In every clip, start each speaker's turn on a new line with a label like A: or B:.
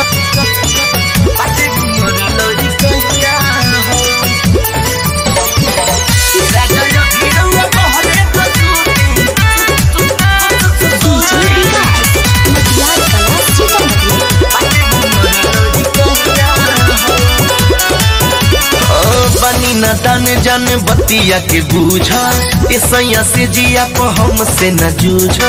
A: बाटे उमर लड़ी कहिया हो राजा यो भिरौआ बहरे त सुती
B: डीजे विकास मटियार कला सीतामढ़ी
A: बाटे उमर लड़ी कहिया हो बनी न दान जान बतिया के बूझा ए सैया से जिया को हमसे न जूझा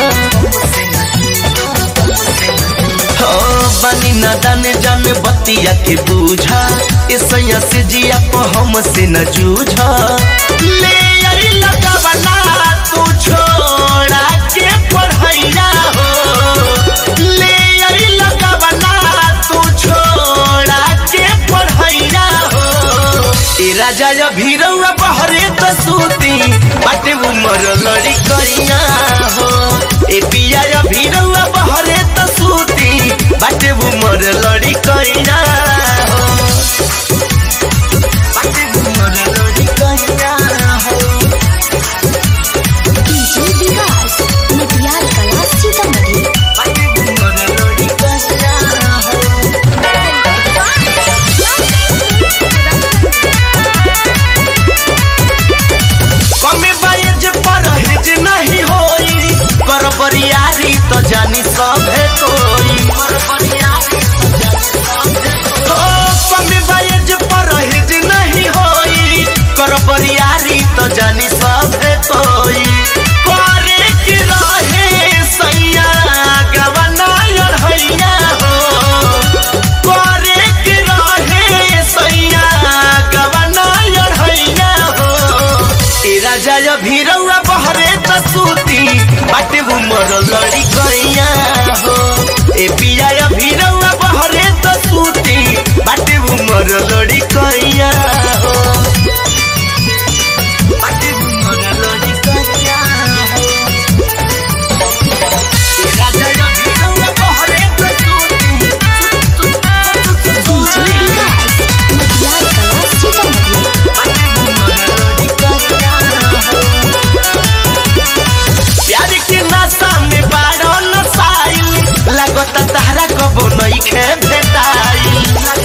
A: हो बनी न दान जान बतिया के बूझा ए सैया से जिया को हमसे न जूझा ले आई लगावना तू छोड़ा के पढ़ैया हो ले आई लगावना तू छोड़ा के पढ़ैया हो ए राजा या भीरौआ बहरे त सूती बाटे उमर लड़ी करिया हो ए पिया या भीरौआ बहरे त सूती बाटे उमर लड़ी करिया हो बाटे उमर लड़ी करिया हो
B: डीजे विकास मटियार कला सीतामढ़ी
A: बाटे उमर लड़ी करिया हो कमे बायज परहेज नहीं होई कर बरियारी तो जानी सभे कोई ओ, कमे बायज परहेज नहीं होई कर बरियारी तो जानी सभे कोई करे के रहे सैया गवना अढ़ैया हो करे के रहे सैया गवना अढ़ैया हो ए राजा या भीरौआ बहरे त सूती बाटे उमर लड़ी कैया हो ए पिया या भीरौआ बहरे त सूती बाटे उमर लड़ी कैया हो बाटे उमर लड़ी कैया हो ए राजा या भीरौआ बहरे त सूती
B: डीजे विकास मटियार कला सीतामढ़ी
A: बाटे उमर लड़ी कैया हो प्यार के नशा में बारो नसाइल लागत तारा कबो नइखे भेटाइल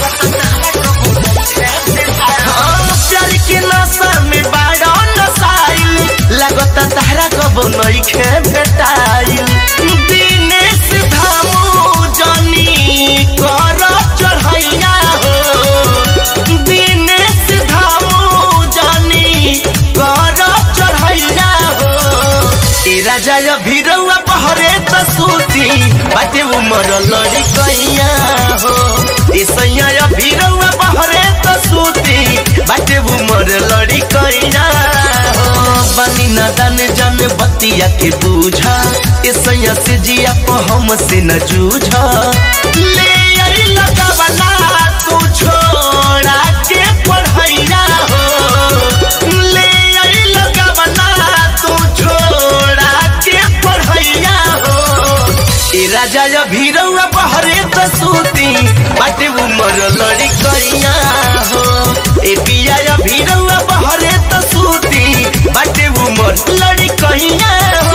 A: हाँ, प्यार के नशा में बारो नसाइल लागत तारा कबो नइखे भेटाइल दिनेश धामू जनी कर चढ़ैया हो दिनेश धामू जनी कर चढ़ैया हो ए राजा या भीरौआ बहरे त सूती बाटे उमर लड़ी कैया हो ए सैया या भीरौआ बहरे त सूती बाटे उमर लड़ी कैया हो बनी न दान जान बतिया के बूझा ए सैया से जिया को हमसे न जूझा ले आई लगावना तू छोड़ा के पढ़ैया हो ले आई लगावना तू छोड़ा के पढ़ैया हो ए राजा या भीरौआ बहरे त सूती बाटे उमर लड़ी कैया हो ए पिया या भीरौआ बहरे त सूती बाटे उमर लड़ी कैया